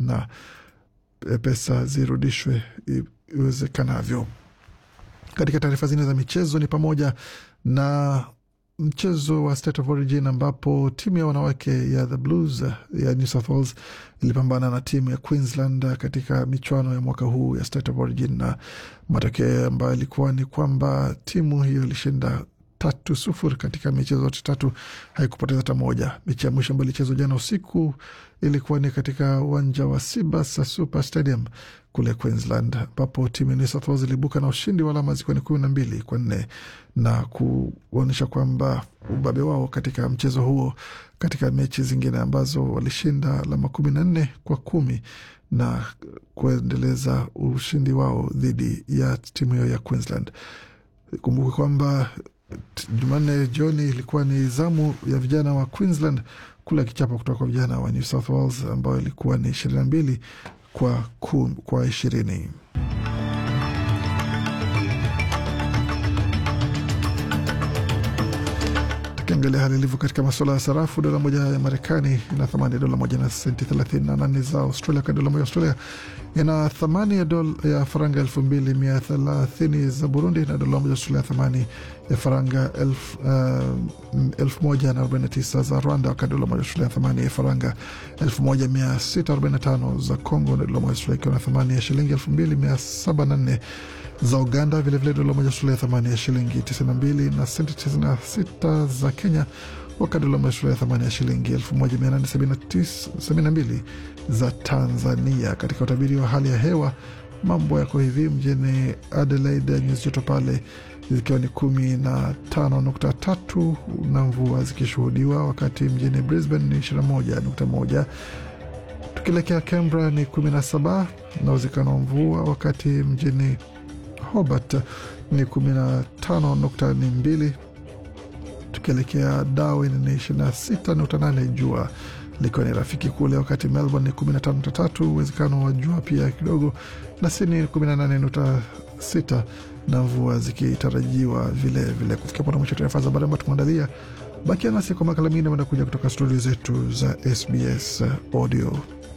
na pesa zirudishwe iwezekanavyo. Katika taarifa zingine za michezo ni pamoja na mchezo wa State of Origin ambapo timu ya wanawake ya the Blues ya New South Wales ilipambana na timu ya Queensland katika michuano ya mwaka huu ya State of Origin, na matokeo ambayo ilikuwa ni kwamba timu hiyo ilishinda tatu sufuri katika michezo yote tatu, haikupoteza hata moja. Mechi ya mwisho ambayo ilichezwa jana usiku ilikuwa ni katika uwanja wa Sibasa Super Stadium kule Queensland, ambapo timu ya New South Wales ilibuka na ushindi wa alama zikiwa ni kumi na mbili kwa nne na kuonyesha kwamba ubabe wao katika mchezo huo, katika mechi zingine ambazo walishinda alama kumi na nne kwa kumi na kuendeleza ushindi wao dhidi ya timu hiyo ya Queensland. Kumbuka kwamba Jumanne jioni ilikuwa ni zamu ya vijana wa Queensland kula kichapo kutoka kwa vijana wa New South Wales ambayo ilikuwa ni ishirini na mbili kwa, kwa ishirini. Tukiangalia hali ilivyo katika masuala ya sarafu, dola moja ya Marekani ina thamani ya dola moja na senti thelathini na nane za Australia, wakati dola moja ya Australia ina thamani ya dola ya faranga elfu mbili mia thelathini za Burundi, na dola moja ya Australia thamani ya faranga elfu, uh, elfu moja na arobaini na tisa za Rwanda, wakati dola moja ya Australia thamani ya faranga elfu moja mia sita arobaini na tano za Congo, na dola moja ya Australia ikiwa na thamani ya shilingi elfu mbili mia saba na nne za Uganda. Vilevile dola moja Australia thamani ya shilingi 92 na senti 96 za Kenya, wakati dola moja Australia thamani ya shilingi 1872 za Tanzania. Katika utabiri wa hali ya hewa, mambo yako hivi: mjini Adelaide nyuzi joto pale zikiwa ni kumi na tano nukta tatu na mvua zikishuhudiwa, wakati mjini Brisbane ni 21 nukta moja tukielekea Canberra ni 17 na uwezekano wa mvua, wakati mjini Hobart ni 15.2. Tukielekea Darwin ni 26.8, jua likiwa ni rafiki kule, wakati Melbourne ni 15.3, uwezekano wa jua pia kidogo, na Sydney ni 18.6 na mvua zikitarajiwa vilevile. Kufikia pona mwisho taarifa za habari ambayo tumeandalia. Bakia nasi kwa makala mengine manakuja kutoka studio zetu za SBS Audio.